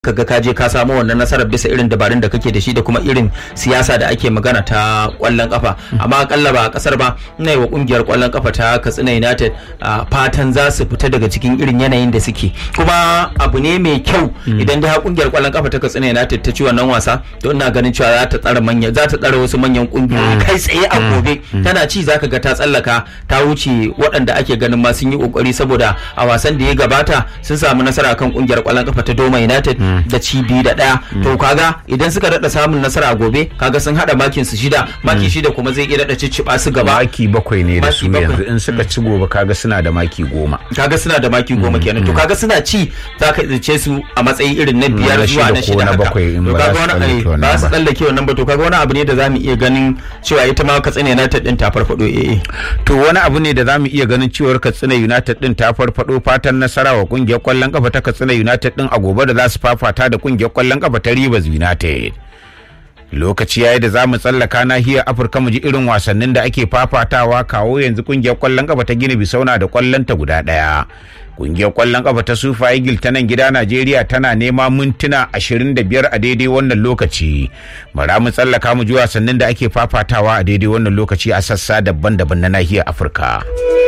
kaga ka je ka samu wannan nasarar bisa irin dabarun da kake da shi da kuma irin siyasa da ake magana ta kwallon kafa amma akalla ba a kasar ba ina yi wa kungiyar kwallon kafa ta Katsina United fatan za su fita daga cikin irin yanayin da suke kuma abu ne mai kyau idan da kungiyar kwallon kafa ta Katsina United ta ci wannan wasa to ina ganin cewa za ta tsara manya za ta tsara wasu manyan kungiyoyi kai tsaye a gobe tana ci zaka ga ta tsallaka ta wuce waɗanda ake ganin ma sun yi kokari saboda a wasan da ya gabata sun samu nasara kan kungiyar kwallon kafa ta Doma United da ci biyu da ɗaya to kaga idan suka daɗa samun nasara a gobe kaga sun haɗa makin su shida maki shida kuma zai iya daɗa cicciɓa su gaba maki bakwai ne da su Maki bakwai. yanzu in suka ci gobe kaga suna da maki goma kaga suna da maki goma kenan to kaga suna ci za ka tsince su a matsayi irin na biyar na zuwa shida na ko shida na haka bakwai in to ba kaga za su wani tsallake ai, wannan ba su ba. tsallake wannan ba to kaga wani abu ne da zamu iya ganin cewa ita ma Katsina United din ta farfado eh eh to wani abu ne da zamu iya ganin cewar Katsina United din ta farfado fatan nasara wa kungiyar kwallon kafa ta Katsina United din a gobe da za su fafata da kungiyar kwallon kafa ta Rivers United lokaci yayi da zamu tsallaka nahiyar Afirka mu ji irin wasannin da ake fafatawa kawo yanzu kungiyar kwallon kafa ta Gini Bisauna da kwallon ta guda daya kungiyar kwallon kafa ta Sufa Eagle ta nan gida Najeriya tana nema mintuna 25 a daidai wannan lokaci bara mu tsallaka mu ji wasannin da ake fafatawa a daidai wannan lokaci a sassa daban-daban na nahiyar Afirka